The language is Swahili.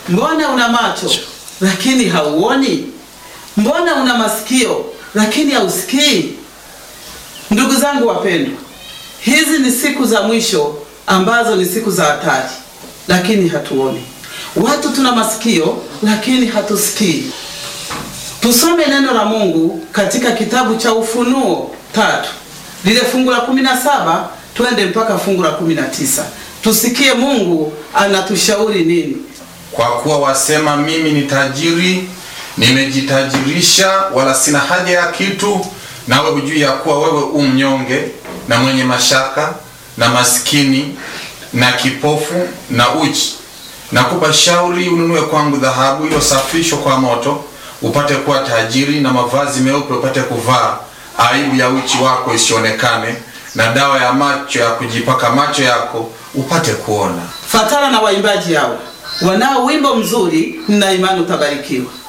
mbona una macho lakini hauoni? Mbona una masikio lakini hausikii? Ndugu zangu wapendwa, hizi ni siku za mwisho ambazo ni siku za hatari, lakini hatuoni. Watu tuna masikio lakini hatusikii. Tusome neno la Mungu katika kitabu cha Ufunuo tatu lile fungu la kumi na saba twende mpaka fungu la kumi na tisa tusikie Mungu anatushauri nini. Kwa kuwa wasema mimi ni tajiri, nimejitajirisha, wala sina haja ya kitu, nawe hujui ya kuwa wewe u mnyonge na mwenye mashaka na maskini na kipofu na uchi. Nakupa shauri ununue kwangu dhahabu iliyosafishwa kwa moto, upate kuwa tajiri, na mavazi meupe upate kuvaa, aibu ya uchi wako isionekane, na dawa ya macho ya kujipaka macho yako upate kuona. Fatana na waimbaji hao wanao wimbo mzuri, nina imani utabarikiwa.